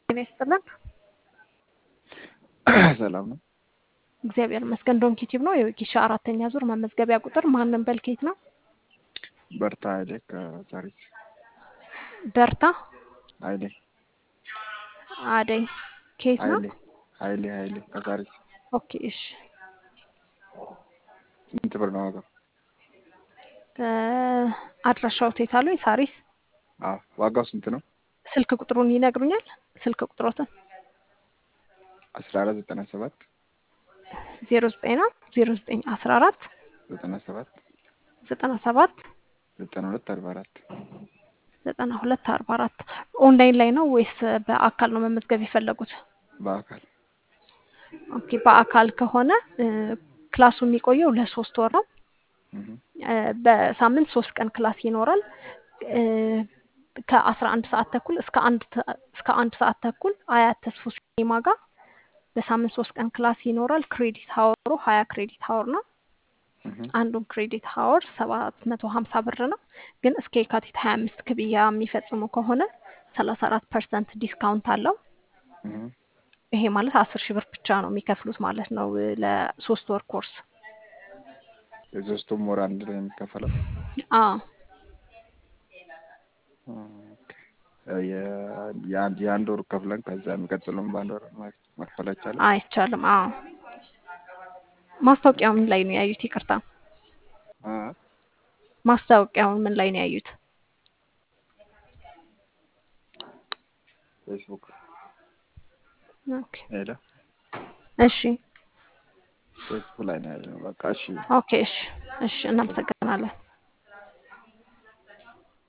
ጤና ይስጥልን። ሰላም ነው። እግዚአብሔር ይመስገን። ዶንኪ ቲዩብ ነው የወጌሻ አራተኛ ዙር መመዝገቢያ ቁጥር ማንም በልኬት ነው። በርታ ኃይሌ ከዛሪስ በርታ ኃይሌ አደይ ኬት ነው። ኃይሌ ኃይሌ ኃይሌ ከዛሪስ ኦኬ እሺ። ስንት ብር ነው ዋጋው? አድራሻው ቴት አሉኝ ሳሪስ። አዎ ዋጋው ስንት ነው? ስልክ ቁጥሩን ይነግሩኛል? ስልክ ቁጥሮትን አስራ አራት ዘጠና ሰባት ዜሮ ዘጠኝ ነው ዜሮ ዘጠኝ አስራ አራት ዘጠና ሰባት ዘጠና ሰባት ዘጠና ሁለት አርባ አራት ዘጠና ሁለት አርባ አራት ኦንላይን ላይ ነው ወይስ በአካል ነው መመዝገብ የፈለጉት? በአካል ኦኬ በአካል ከሆነ ክላሱ የሚቆየው ለሶስት ወር ነው። እህ፣ በሳምንት ሶስት ቀን ክላስ ይኖራል። ከአስራ አንድ ሰዓት ተኩል እስከ አንድ ተ- እስከ አንድ ሰዓት ተኩል አያት ተስፎ ሲኒማ ጋር በሳምንት ሶስት ቀን ክላስ ይኖራል። ክሬዲት ሀወሩ ሀያ ክሬዲት ሀወር ነው። እህ፣ አንዱን ክሬዲት ሀወር ሰባት መቶ ሀምሳ ብር ነው። ግን እስከ የካቲት ሀያ አምስት ክፍያ የሚፈጽሙ ከሆነ ሰላሳ አራት ፐርሰንት ዲስካውንት አለው። እህ። ይሄ ማለት አስር ሺህ ብር ብቻ ነው የሚከፍሉት ማለት ነው ለሶስት ወር ኮርስ። የሶስቱም ወር አንድ ላይ የሚከፈለው አዎ ኦኬ። የ- የአንድ የአንድ ወር ከፍለን ከዛ የሚቀጥለውን በአንድ ወር መ- መክፈል አይቻልም? አይቻልም። አዎ ማስታወቂያው ምን ላይ ነው ያዩት? ይቅርታ አ ማስታወቂያውን ምን ላይ ነው ያዩት? ፌስቡክ ኦኬ ሄደ እሺ ፌስቡክ ላይ ነው ያለው። በቃ እሺ ኦኬ እሺ እሺ እናመሰግናለን።